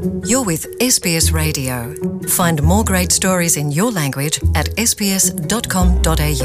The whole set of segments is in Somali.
You're with SBS Radio. Find more great stories in your language at sbs.com.au.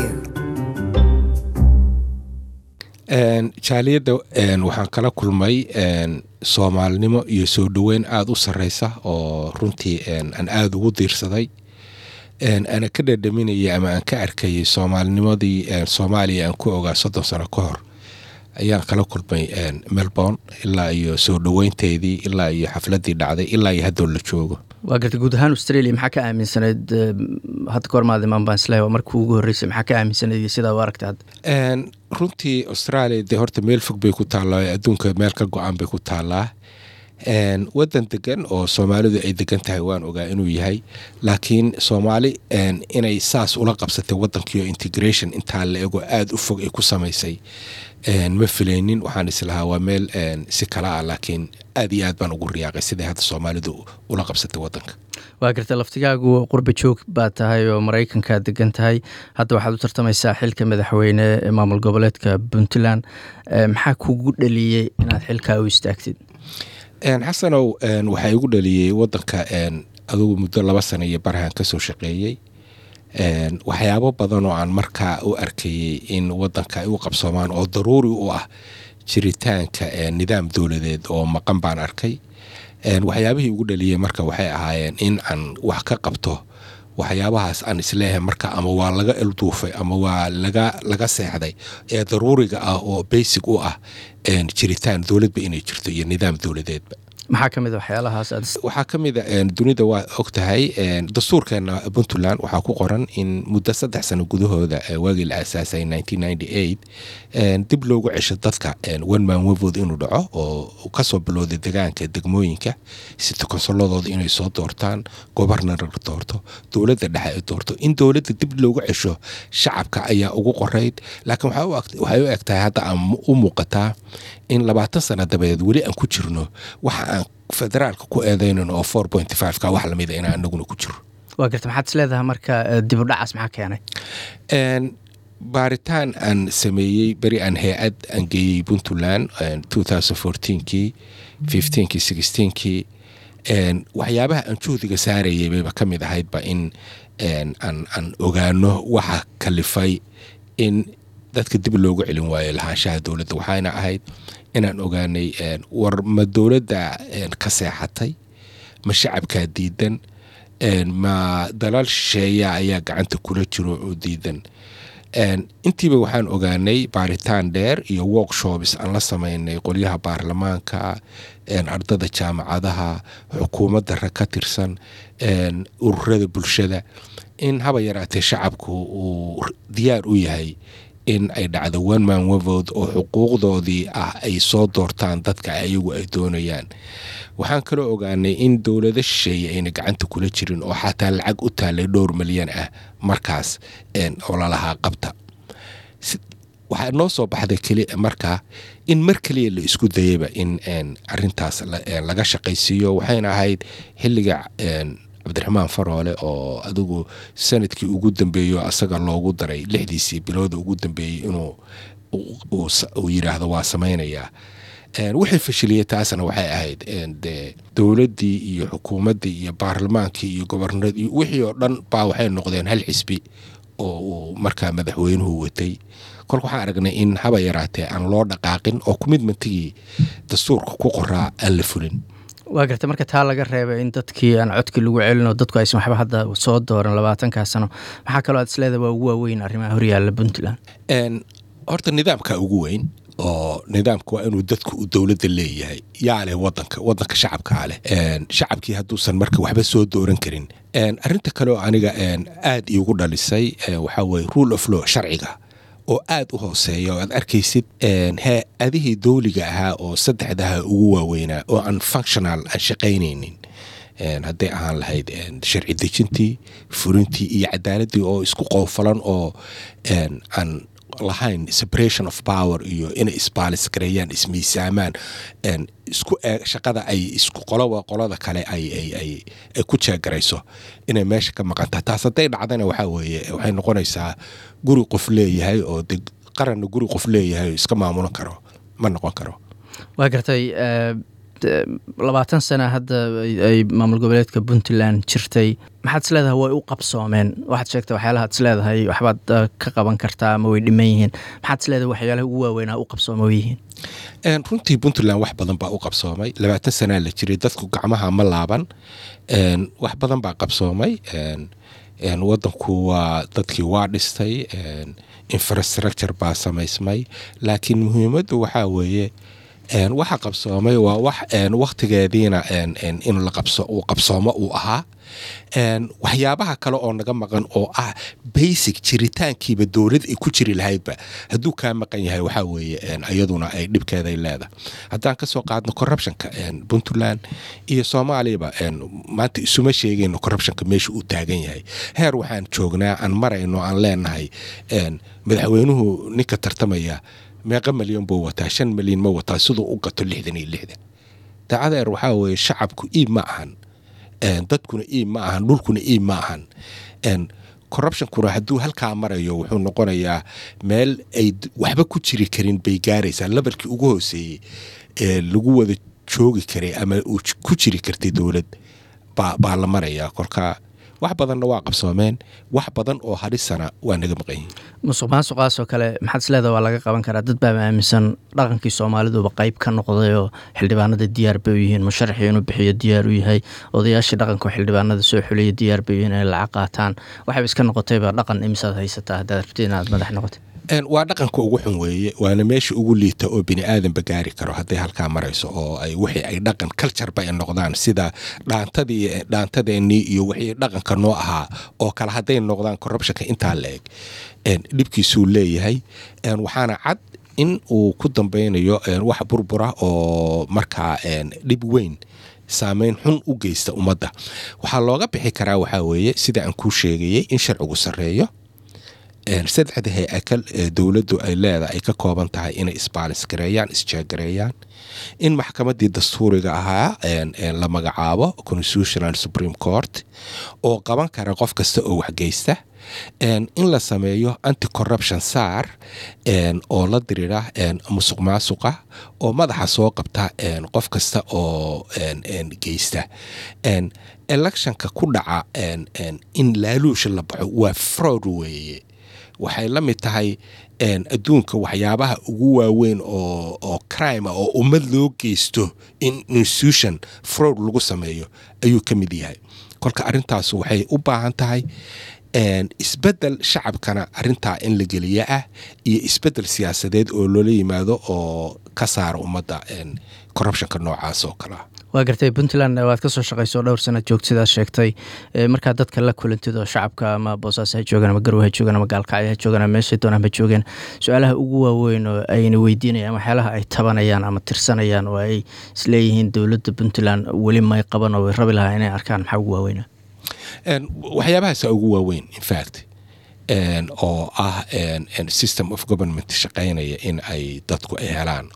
jaaliyadda waxaan kala kulmay soomaalinimo iyo soo dhoweyn aada u sareysa oo runtii aan aada ugu diirsaday ana ka dhadhaminayay ama aan ka arkayay soomaalinimadii soomaaliya aan ku ogaa soddon sano ka hor ayaan kala kulmay melbourne ilaa iyo soo dhoweynteedii ilaa iyo xafladii dhacday ilaa iyo haddoo la joogo waa garta guud ahaan australia maxaa ka aaminsanayd hadda ka hormaada imaan baan isleeyahay markii ugu horreysay maxaa ka aaminsanayd iyo sidaa u aragtay hadda runtii australia dee horta meel fog bay ku taallaa adduunka meel ka go-an bay ku taallaa waddan degan oo soomaalidu ay degan tahay waan ogaa inuu yahay laakiin soomaali inay saas ula qabsatay waddankiio integration intaa la ego aada u fog ay ku samaysay ma filaynin waxaan islahaa waa meel si kala ah laakiin aad iyo aad baan ugu riyaaqay siday hadda soomaalidu ula qabsatay waddanka waa garta laftigaagu qurba joog baa tahay oo maraykankaa degan tahay hadda waxaad u tartamaysaa xilka madaxweyne ee maamul goboleedka puntland maxaa kugu dhaliyey inaad xilkaa u istaagtid xasanow waxaa igu dhaliyey waddanka adugu muddo laba sana iyo barahan ka soo shaqeeyey waxyaabo badan oo aan markaa u arkayey in waddanka ay u qabsoomaan oo daruuri u ah jiritaanka nidaam dowladeed oo maqan baan arkay waxyaabihii ugu dhaliyey marka waxay ahaayeen in aan wax ka qabto waxyaabahaas aan isleeyahay marka ama waa laga elduufay ama waa laga laga seexday ee daruuriga ah oo basic u ah jiritaan dowladba inay jirto iyo nidaam dowladeedba maxaa ka mid a waxyaalahaas aad waxaa ka mid a dunida waa og tahay dastuurkeena puntland waxaa ku qoran in muddo saddex sano gudahooda waagii la aasaasay dib loogu cesho dadka one man wevood inuu dhaco oo kasoo bilowday degaanka degmooyinka sita konsoladooda inay soo doortaan gobarnar doorto dowladda dhexe ay doorto in dowladda dib loogu cesho shacabka ayaa ugu qorayd laakiin waxay u eg tahay hadda aan u muuqataa in labaatan sana dabadeed weli aan ku jirno waxa aan federaalka ku eedeynan oo four point five ka wax lamida inaan anaguna ku jiro waa garta maxaad isleedahay marka dib u dhacaas maxaa keenay baaritaan aan sameeyey beri aan hay-ad aan geeyey puntland kii kii kii waxyaabaha aan juhdiga saarayay bayba ka mid ahaydba in aan ogaano waxa kalifay in dadka dib loogu celin waayo lahaanshaha dowladda waxayna ahayd inaan ogaanay war ma dowladda ka seexatay ma shacabkaa diidan ma dalal shisheeya ayaa gacanta kula jiro oo diidan intiiba waxaan ogaanay baaritaan dheer iyo workshops aan la sameynay qolyaha baarlamaanka ardada jaamacadaha xukuumadda rag ka tirsan ururada bulshada in haba yaraatee shacabku uu diyaar u yahay in ay dhacdo one man wevood oo xuquuqdoodii ah ay soo doortaan dadka ayagu ay doonayaan waxaan kaloo ogaanay in dowlado shisheeye ayna gacanta kula jirin oo xataa lacag u taalay dhowr milyan ah markaas oo lalahaa qabta waxaa noo soo baxday keli markaa in mar keliya la isku dayayba in arintaas laga shaqaysiiyo waxayna ahayd xilliga cabdiraxmaan faroole oo adigu sanadkii ugu dambeeyo asaga loogu daray lixdiisii bilooda ugu dambeeyey inuu uu yiraahdo waa samaynayaa waxay fashiliyey taasna waxay ahayd de dowladdii iyo xukuumaddii iyo baarlamaankii iyo gobornaradii wixii oo dhan baa waxay noqdeen hal xisbi oo uu markaa madaxweynuhu watay kolka waxaan aragnay in haba yaraatee aan loo dhaqaaqin oo kumidmantigii dastuurka ku qoraa aan la fulin waa garta marka taa laga reebay in dadkii aan codkii lagu celin oo dadku aysan waxba hadda soo dooran labaatankaa sano maxaa kaloo aad isleedahay waa ugu waaweyn arrimaha horyaalla puntland horta nidaamka ugu weyn oo nidaamka waa inuu dadku dowladda leeyahay yaa leh wadanka wadanka shacabkaa leh shacabkii hadduusan marka waxba soo dooran karin arinta kaleoo aniga aad iigu dhalisay waxaa weye rule of law sharciga oo aad u hooseeya oo aad arkaysid hay-adihii dowliga ahaa oo saddexdaha ugu waaweynaa oo aan functional aan shaqaynaynin hadday ahaan lahayd sharci dejintii furintii iyo cadaaladii oo isku qoofalan oo aan lahayn separation of power iyo inay isbaalis gareeyaan ismiisaamaan isku shaqada ay isku qoloba qolada kale ay ku jeegarayso inay meesha ka maqantaha taas hadday dhacdana waxaa weeye waxay noqonaysaa guri qof leeyahay oo de qaranna guri qof leeyahay oo iska maamulan karo ma noqon karo waa gartay labaatan sana hadda ay maamul goboleedka puntland jirtay maxaad is leedahay way u qabsoomeen waxaad sheegtay waxyaalahaad is leedahay waxbaad ka qaban kartaa ama way dhiman yihiin maxaad is leedahay waxyaalaha ugu waaweynaa u qabsooma way yihiin runtii puntland wax badan baa u qabsoomay labaatan sanaa la jiray dadku gacmaha ma laaban wax badan baa qabsoomay wadanku waa dadkii waa dhistay infrastructure baa samaysmay laakiin muhiimaddu waxaa weeye waxa qabsoomay waa wax waktigeediina in uu qabsoomo uu ahaa waxyaabaha kale oo naga maqan oo ah basic jiritaankiiba dowlad ay ku jiri lahaydba hadduu kaa maqan yahay waxaa weeye iyaduna ay dhibkeeday leedahay haddaan kasoo qaadno corruptionka puntland iyo soomaaliyaba maanta isuma sheegayno corruptionka meesha uu taagan yahay heer waxaan joognaa aan marayno aan leenahay madaxweynuhu ninka tartamaya meeqa milyan buu wataa shan milyan ma wataa siduu u gato lixdan iyo lixdan dacadeer waxaa weeye shacabku iib ma ahan dadkuna iib ma ahan dhulkuna iib ma ahan corruptionkuna hadduu halkaa marayo wuxuu noqonayaa meel ay waxba ku jiri karin bay gaaraysaa lebalkii ugu hooseeyey ee lagu wada joogi karay ama uu ku jiri kartay dowlad baa la marayaa kolka wax badanna waa qabsoomeen wax badan oo hadhisana waa naga maqan yihiin musuq maasuqaasoo kale maxaad is leedaha waa laga qaban karaa dad baa aaminsan dhaqankii soomaaliduba qayb ka noqday oo xildhibaanada diyaar bay u yihiin musharaxii inuu bixiyo diyaar u yahay odayaashii dhaqanka xildhibaanada soo xuliya diyaar bay u yihiin inay lacag qaataan waxayba iska noqotayba dhaqan imisaad haysataa haddaad rabtid inaad madax noqotay waa dhaqanka ugu xun weeye waana meesha ugu liita oo bini aadanba gaari karo hadday halkaa marayso oo ay wixii ay dhaqan cultureba ay noqdaan sida dhaantadii dhaantadeenii iyo wixii dhaqanka noo ahaa oo kale hadday noqdaan corruptionka intaa la eg dhibkiisuu leeyahay waxaana cad in uu ku dambeynayo wax burbura oo markaa dhib weyn saameyn xun u geysta ummadda waxaa looga bixi karaa waxaa weeye sida aan kuu sheegayay in sharcigu sarreeyo saddexda hay-akal ee dowladdu ay leedahay ay ka kooban tahay inay isbaalis-gareeyaan isjeegareeyaan in maxkamaddii dastuuriga ahaa la magacaabo constitutional supreme court oo qaban kara qof kasta oo waxgeysta in la sameeyo anti corruption saar oo la diriira musuq maasuqa oo madaxa soo qabta qof kasta oo geysta electionka ku dhaca in laaluusha la baxo waa fraud weeye waxay la mid tahay adduunka waxyaabaha ugu waaweyn oo crime oo ummad loo geysto in institution fraud lagu sameeyo ayuu ka mid yahay kolka arrintaas waxay u baahan tahay isbedel shacabkana arintaa in la geliya ah iyo isbedel siyaasadeed oo loola yimaado oo ka saara ummadda corruptionka noocaas oo kalea waa gartay puntland waad kasoo shaqayso dhowr sanad joogta sidaad sheegtay markaad dadka la kulantid oo shacabka ama boosaaso ha joogaan ama garow ha joogaan ama gaalkacyo ha joogaan ama meeshay doonaan ha joogeen su-aalaha ugu waaweyn oo ayna weydiinayaan waxyaalaha ay tabanayaan ama tirsanayaan oo ay isleeyihiin dowladda puntland weli may qaban oo way rabi lahaa inay arkaan maxaa ugu waaweyna waxyaabahaasa ugu waaweyn infact oo ah system of government shaqaynaya in ay dadku ay helaan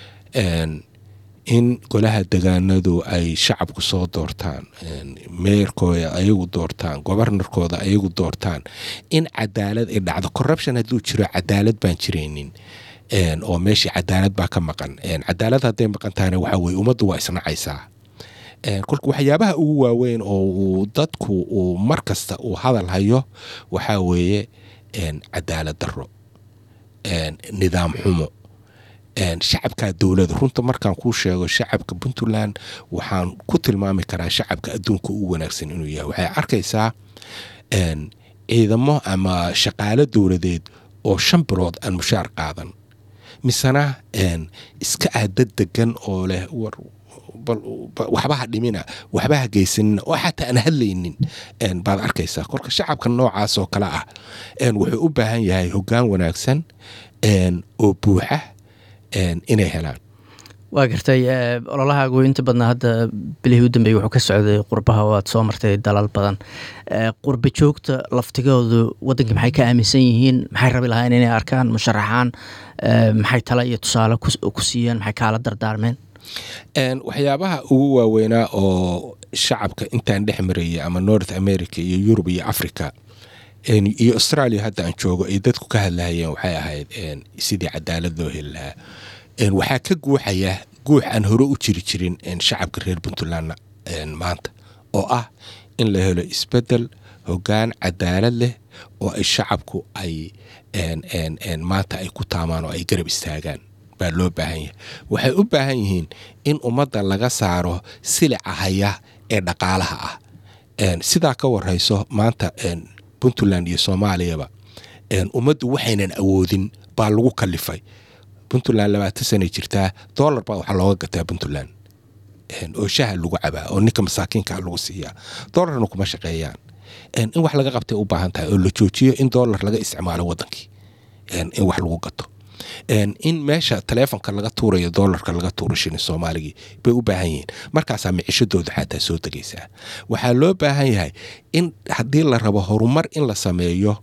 in golaha degaanadu ay shacabku soo doortaan meerkooda ayagu doortaan gobarnarkooda ayagu doortaan in cadaalad ay dhacdo corruption hadduu jiro cadaalad baan jiraynin oo meeshii cadaalad baa ka maqan cadaalad hadday maqan tahana waxaa weye ummaddu waa isnacaysaa kolka waxyaabaha ugu waaweyn oo uu dadku uu mar kasta uu hadal hayo waxaa weeye cadaalad daro nidaam xumo shacabka dowlada runta markaan kuu sheego shacabka puntland waxaan ku tilmaami karaa shacabka adduunka ugu wanaagsan inuu yahay waxay arkaysaa ciidamo ama shaqaalo dowladeed oo shan bilood aan mushaar qaadan misena iska ah dad degan oo leh war waxbaha dhimina waxbaha geysanina oo xataa aan hadlaynin baad arkaysaa kolka shacabka noocaas oo kale ah wuxuu u baahan yahay hoggaan wanaagsan oo buuxa inay helaan waa gartay ololahaagu inta badnaa hadda bilihii u dambeeyey wuxuu ka socday qurbaha oo aad soo martay dalal badan qurba joogta laftigoodu waddankii maxay ka aaminsan yihiin maxay rabi lahayn inay arkaan musharaxaan maxay tala iyo tusaale ku siiyeen maxay kaala dardaarmeen waxyaabaha ugu waaweynaa oo shacabka intaan dhex marayay ama north america iyo yurub iyo africa iyo australia hadda aan joogo ay dadku ka hadlahayeen waxay ahayd sidii cadaalad loo heli lahaa waxaa ka guuxaya guux aan hore u jiri jirin shacabka reer puntlandna maanta oo ah in la helo isbedel hoggaan cadaalad leh oo ay shacabku ay maanta ay ku taamaan oo ay garab istaagaan baa loo baahan yahay waxay u baahan yihiin in ummadda laga saaro silica haya ee dhaqaalaha ah sidaa ka warayso maanta puntland iyo soomaaliyaba ummaddu waxaynan awoodin baa lagu kalifay puntland labaatan sanay jirtaa dollar baa waxaa looga gataa puntland oo shaha lagu cabaa oo ninka masaakiinka lagu siiyaa dollarna kuma shaqeeyaan in wax laga qabtay u baahan tahay oo la joojiyo in dollar laga isticmaalo wadankii in wax lagu gato in meesha taleefonka laga tuurayo dolarka laga tuuro shilin soomaaligii bay u baahan yihiin markaasaa micishadooda xataa soo degaysaa waxaa loo baahan yahay in haddii la rabo horumar in la sameeyo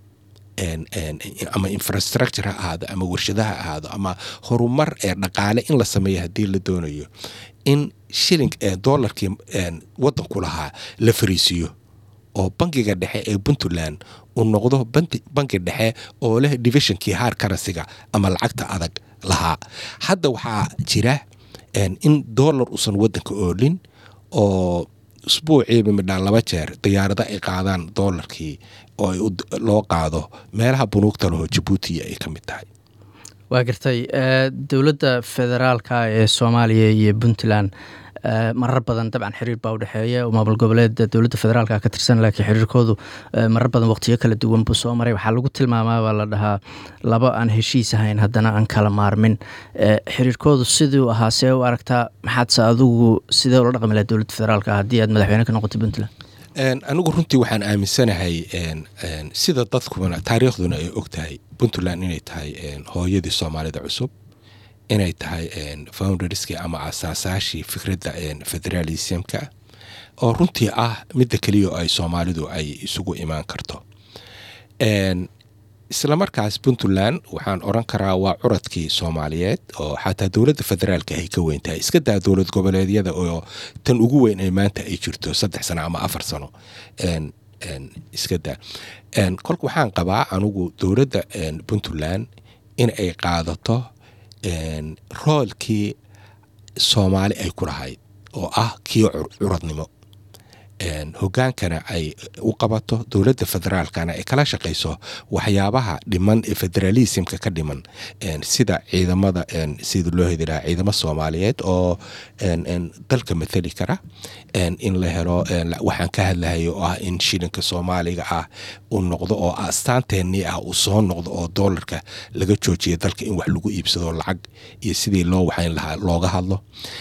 ama infrastructure ha ahaado ama warshadaha ahaado ama horumar ee dhaqaale in la sameeyo haddii la doonayo in shilling dolarkii wadanku lahaa la fariisiiyo oo bangiga dhexe ee puntland uu noqdo bangi dhexe oo leh divisionkii haar karansiga ama lacagta adag lahaa hadda waxaa jira in dolar uusan wadanka oolin oo usbuuciiba midhaan laba jeer diyaarado ay qaadaan dolarkii oo loo qaado meelaha bunuugta laho jabuutiya ay ka mid tahay waa gartay dowladda federaalka ee soomaaliya iyo puntland marar badan dabcan xiriir baa udhexeeya oo maamul goboleeda dowladda federaalka ka tirsan laakiin xiriirkoodu marar badan waqtiyo kala duwan buu soo maray waxaa lagu tilmaamaa baa la dhahaa laba aan heshiis ahayn haddana aan kala maarmin xiriirkoodu siduu ahaa see u aragtaa maxaadse adigu sidee ula dhaqmi laha dowladda federaalka haddii aad madaxweyne ka noqotay puntland anigu runtii waxaan aaminsanahay sida dadkuna taariikhduna ay og tahay puntland inay tahay hooyadii soomaalida cusub inay tahay founderskii ama asaasaashii fikradda federalismka oo runtii ah midda keliya ay soomaalidu ay isugu imaan karto islamarkaas puntland waxaan oran karaa waa curadkii soomaaliyeed oo xataa dowladda federaalka ay ka weyn tahay iska daa dowlad goboleedyada oo tan ugu weyn ee maanta ay jirto saddex sano ama afar sano iska daa kolka waxaan qabaa anugu dowladda puntland in ay qaadato roolkii soomaali ay ku lahayd oo ah kii curadnimo hogaankana ay u qabato dowladda federaalkana ay kala shaqayso waxyaabaha dhiman ee federalismka ka dhiman sida ciidamada sida loo hedi lahaa ciidamo soomaaliyeed oo dalka mathali kara in la helo waxaan ka hadlahayo oo ah in shilinka soomaaliga ah uu noqdo oo astaanteennii ah uu soo noqdo oo doolarka laga joojiya dalka in wax lagu iibsado lacag iyo sidii loo waxayn lahaa looga hadlo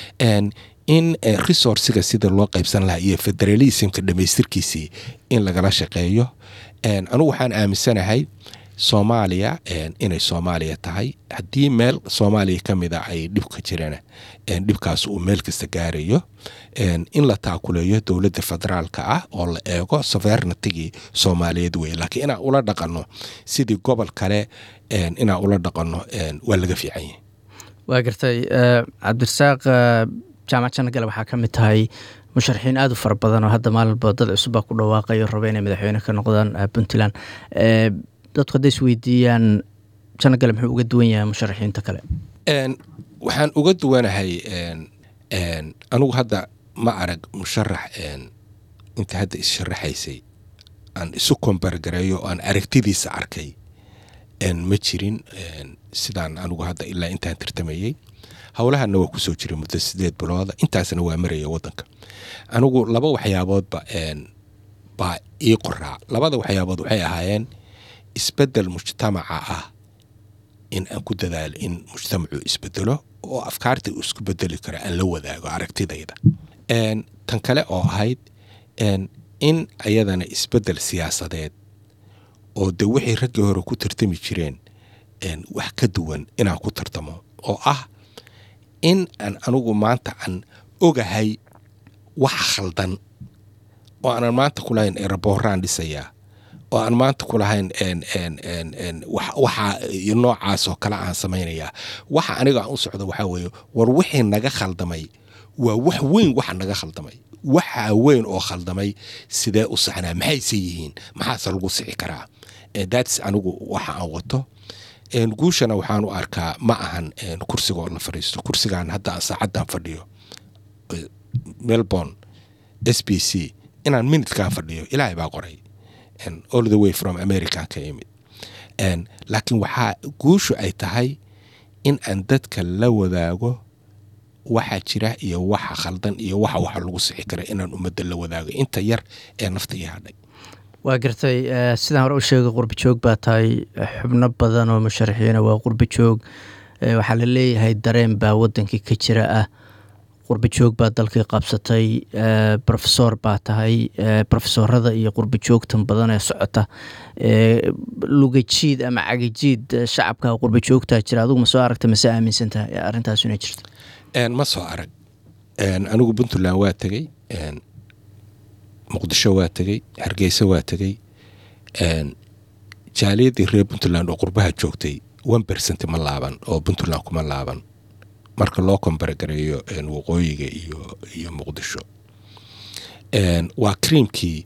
in resourciga sida loo qaybsan lahaa iyo federalismka dhamaystirkiisii in lagala shaqeeyo anugu waxaan aaminsanahay soomaaliya inay soomaaliya tahay haddii meel soomaaliya ka mid a ay dhib ka jirana dhibkaas uu meel kasta gaarayo in la taakuleeyo dowladda federaalka ah oo la eego sovernitigii soomaaliyeed wey laakiin inaan ula dhaqanno sidii gobol kale inaan ula dhaqanno waa laga fiican yahay waa gartay cabdirasaaq jaamac janagale waxaa ka mid tahay musharaxiin aada u fara badan oo hadda maalinba dad cusubbaa ku dhawaaqayo raba inay madaxweyne ka noqdaan puntland dadku hadday is weydiiyaan janagale muxuu uga duwan yahay musharaxiinta kale waxaan uga duwanahay anigu hadda ma arag musharax inta hadda issharaxaysay aan isu kombargareeyo aan aragtidiisa arkay ma jirin sidaan anigu hadda ilaa intaan tartamayey howlahana waa kusoo jiray muddo sideed bilooda intaasna waa maraya wadanka anigu laba waxyaaboodba baa ii qoraa labada waxyaabood waxay ahaayeen isbedel mujtamaca ah in aan ku dadaalo in mujtamacu isbedelo oo afkaarta uu isku bedeli karo aan la wadaago aragtidayda tan kale oo ahayd in ayadana isbedel siyaasadeed oo de wixii raggii hore ku tartami jireen wax ka duwan inaan ku tartamo oo ah in aan anigu maanta aan ogahay wax khaldan oo aanan maanta ku lahayn erabooraan dhisayaa oo aan maanta ku lahayn waxa noocaas oo kale aan samaynayaa waxa aniga aan u socdo waxaa weeye war wixii naga khaldamay waa wax weyn waxa naga khaldamay waxa weyn oo khaldamay sidee u saxnaa maxayse yihiin maxaase lagu sixi karaa dats anigu waxa aan wato guushana waxaan u arkaa ma ahan kursiga oo la fadhiisto kursigan hadda saacaddan fadhiyo melbourne s b c inaan minutkan fadhiyo ilaahay baa qoray all the way from american ka imid laakiin waxaa guushu ay tahay in aan dadka la wadaago waxa jira iyo waxa khaldan iyo waxa waxa lagu sixi kara inaan ummadda la wadaago inta yar ee nafta ii hadhay waa gartay sidaan hore u sheegay qurbi joog baa tahay xubno badan oo musharaxiina waa qurbi joog waxaa la leeyahay dareen baa wadankii ka jira ah qurbi joog baa dalkii qabsatay rofesor baa tahay rofesorada iyo qurbi joogtan badan ee socota lugajiid ama cagajiid shacabka qurbi joogtaa jira adugu ma soo aragta mase aaminsan tahay arrintaas inay jirto ma soo arag anigu puntland waa tegey muqdisho waa tegey hargeysa waa tegey jaaliyadii reer puntland oo qurbaha joogtay one bercent ma laaban oo puntland kuma laaban marka loo kombaragareeyo waqooyiga iyo iyo muqdisho waa kriimkii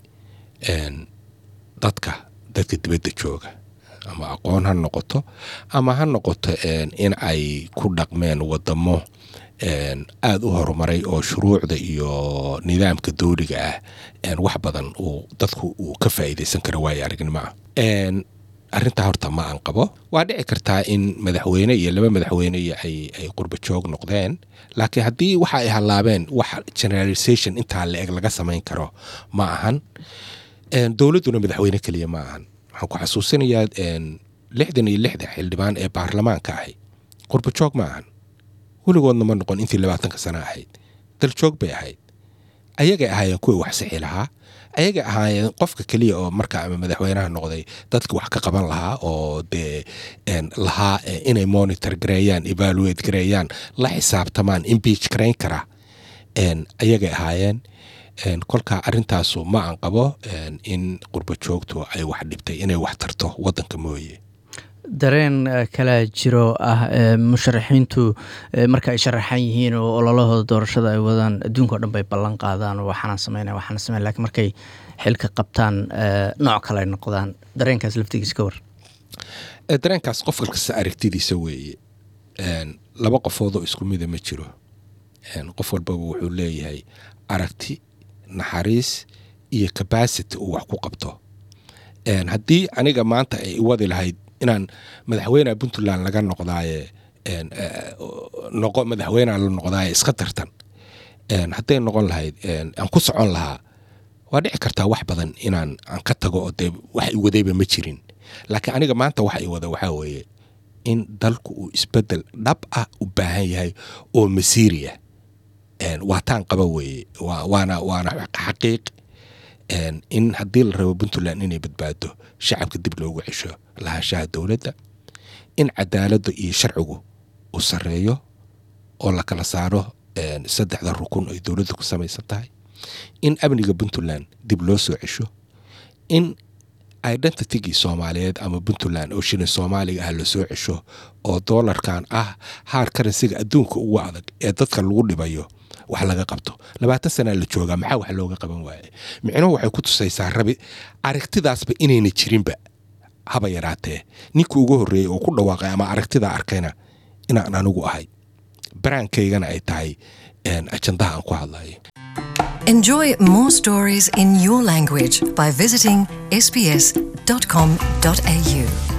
dadka dadka dibadda jooga ama aqoon ha noqoto ama ha noqoto in ay ku dhaqmeen wadamo aada u horumaray oo shuruucda iyo nidaamka dowliga ah wax badan uu dadku uu ka faa'iidaysan karo waayo aragnimo ah arrintaa horta ma aan qabo waa dhici kartaa in madaxweyne iyo laba madaxweyne iyo ay ay qurba joog noqdeen laakiin haddii waxa ay hallaabeen wax generalization intaa la eg laga samayn karo ma ahan dowladduna madaxweyne keliya ma ahan waxaan ku xasuusinayaa lixdan iyo lixda xildhibaan ee baarlamaanka ahay qurba joog ma ahan weligoodna ma noqon intii labaatanka sano ahayd daljoog bay ahayd ayagay ahaayeen kuwii wax sixi lahaa ayagay ahaayeen qofka keliya oo marka ama madaxweynaha noqday dadka wax ka qaban lahaa oo dee lahaa inay monitor gareeyaan evaluate gareeyaan la xisaabtamaan impeach garayn kara ayagay ahaayeen kolkaa arrintaasu ma aan qabo in qurba joogtu ay wax dhibtay inay wax tarto waddanka mooye dareen kalaa jiro ah musharaxiintu marka ay sharaxan yihiin oo ololahooda doorashada ay wadaan adduunka o dhan bay ballan qaadaan oo waxaana samayna waxaana sameyn lakin markay xilka qabtaan nooc kale ay noqdaan dareenkaas laftigiisa ka war dareenkaas qof kasta aragtidiisa weeye laba qofoodoo isku mida ma jiro qof walbaba wuxuu leeyahay aragti naxariis iyo cabacity uu wax ku qabto haddii aniga maanta ay wadi lahayd inaan madaxweyneha puntland laga noqdaaye noqo madaxweyneha la noqdaaye iska tartan hadday noqon lahayd aan ku socon lahaa waa dhici kartaa wax badan inaan aan ka tago oo dee wax i wadayba ma jirin laakiin aniga maanta waxa i wada waxaa weeye in dalku uu isbedel dhab ah u baahan yahay oo masiiriya waa taan qaba weeye waana waana xaqiiq in haddii la rabo puntland inay badbaado shacabka dib loogu cesho lahaanshaha dowladda in cadaaladda iyo sharcigu uu sareeyo oo la kala saaro saddexda rukun ay dowladda ku samaysan tahay in amniga puntland dib loo soo cesho in identitigii soomaaliyeed ama puntland oo shilin soomaaliga ah la soo cesho oo doolarkan ah haar karansiga adduunka ugu adag ee dadka lagu dhibayo wax laga qabto labaatan sanaa la joogaa maxaa wax looga qaban waaye micnuhu waxay ku tusaysaa rabi aragtidaasba inayna jirinba haba yaraatee ninkii ugu horreeyey oo ku dhawaaqay ama aragtidaa arkayna inaan anigu ahay baraankaygana ay tahay ajandaha aan ku hadlayo Enjoy more stories in your language by visiting sbs.com.au.